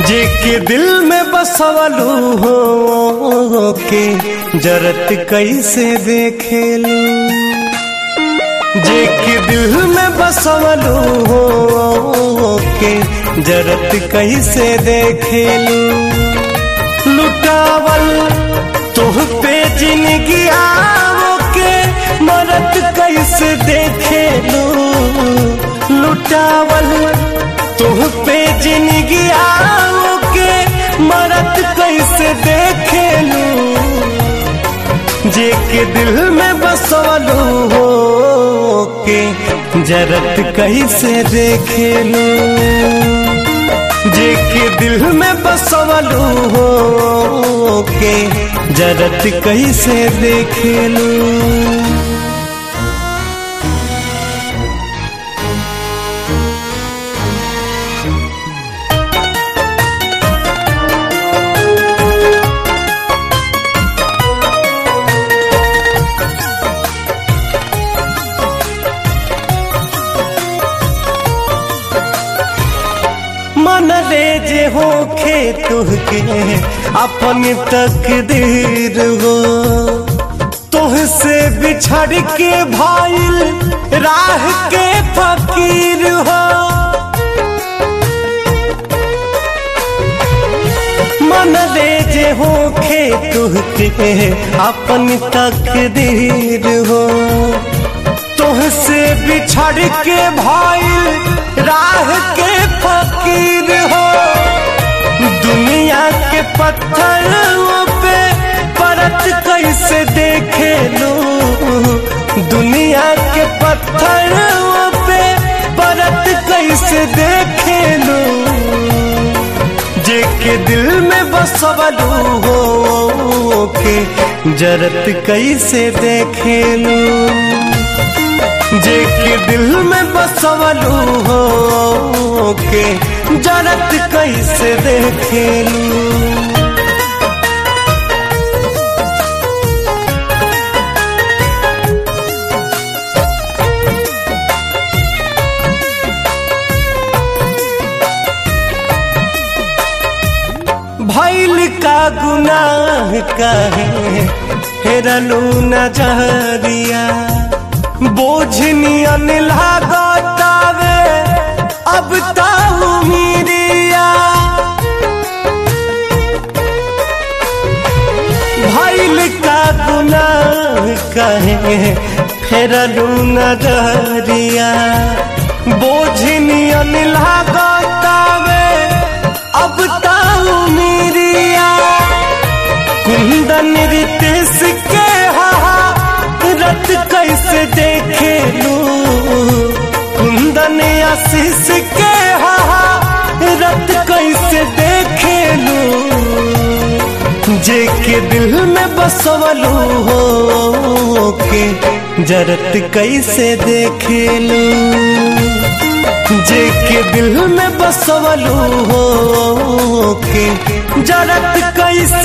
जे के दिल में बसवलू हो के जरत कैसे देखेलू जे के दिल में बसवलू हो के जरत कैसे देखेलू लुटावल तुह पे जिंदगी आओ के मरत कैसे देखेलू लुटावल तुह पे जिंदगी आओ के मरत कैसे देखेलू जे के दिल में बसवलू हो के जरत कैसे देखेलू जे के दिल में बसवलू हो के जरत कैसे देखेलू मन ले जे हो खे तुहके अपन तकदीर हो तुह से बिछड़ के भाईल राह के फकीर हो मन ले जे हो खे तुहके अपन तकदीर हो तुह से बिछड़ के भाईल राह के फकीर हो दुनिया के पत्थरों पे परत कैसे देखे लो दुनिया के पत्थरों पे परत कैसे देखे लो जे के दिल में बसवलू हो के जरत कैसे देखे लो जे के दिल में बसवलू हो के जरत कैसे देखेलू भैल का गुनाह कहे हेरलू नजरिया बोझनियन लागतावे अब ताऊ मीरिया भैल का गुनाह कहे फेरलू नजरिया बोझनियन लागतावे अब ताऊ मीरिया कुंदन रितेश के हा रत कैसे देखे लू कुंदन आशीष के हा रत कैसे देखे लू जे के दिल में बसवलू हो के जरत कैसे देखे लू जे के दिल में बसवलू हो के जरत कैसे